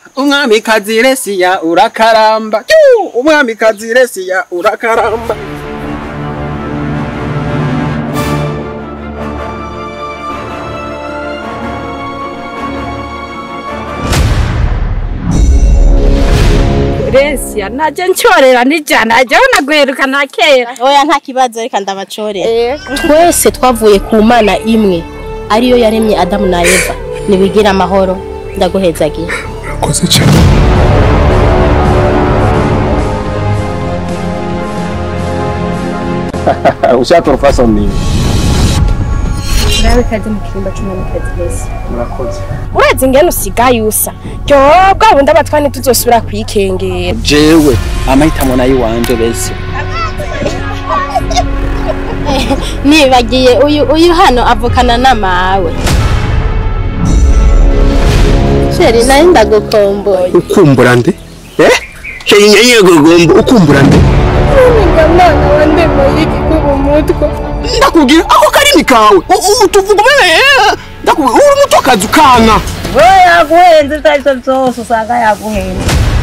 umwamikazi resiya urakaramba Yu! umwamikazi resiya urakaramba Resia naje ncorera nijana jewe naguheruka na kera oya nta kibazo reka ndabacorera twese twavuye ku mana imwe ariyo yaremye adamu na eva nibigire amahoro ndaguhezagiye urakoze cyane ushaka urufasa nini urabe kaje mu kirimba c'umwamikazi Resia murakoze urazi ingene usigaye usa ryo bwa bundi abatwani tuzosubira kwikengera jewe amahitamo nayo iwanje bese nibagiye uyu uyu hano avukana n'amawe sheri nayo ndagukomboye ukumbura nde eh sheri nyenye gogombo ukumbura nde mwana wa ndema y'igikubu mutwe ndakubwira ako karimi kawe U- u- tuvuga eh ndakubwira uri mutokazi ukana we yaguhenze ibyo ari byo byose usanga yaguhenze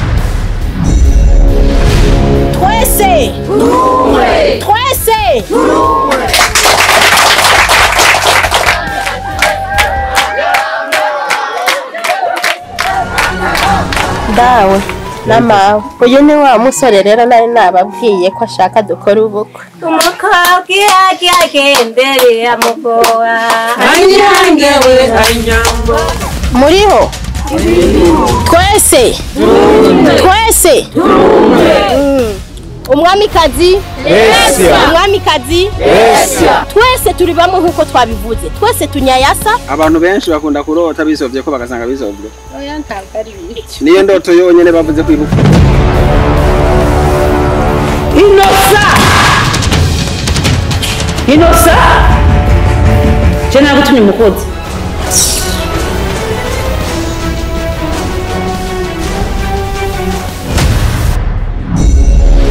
twese twese dawe n'amawe uyu ni wa musore rero nari nababwiye ko ashaka dukora ubukwe umukobwa iyo agiye agendereye amugoa muriho twese twese Mm. umwamikazi umwamikazi twese turi bamwe nk'uko twabivuze twese tunyayasa abantu benshi bakunda kurota bisovye ko bagasanga bisovye oya ntabwo ari biki niyo ndoto yonyene bavuze kwibuka inosa inosa je nagutumye umukozi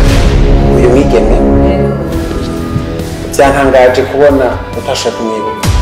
uyu mwigeme byantangaje kubona utasha kumwibuka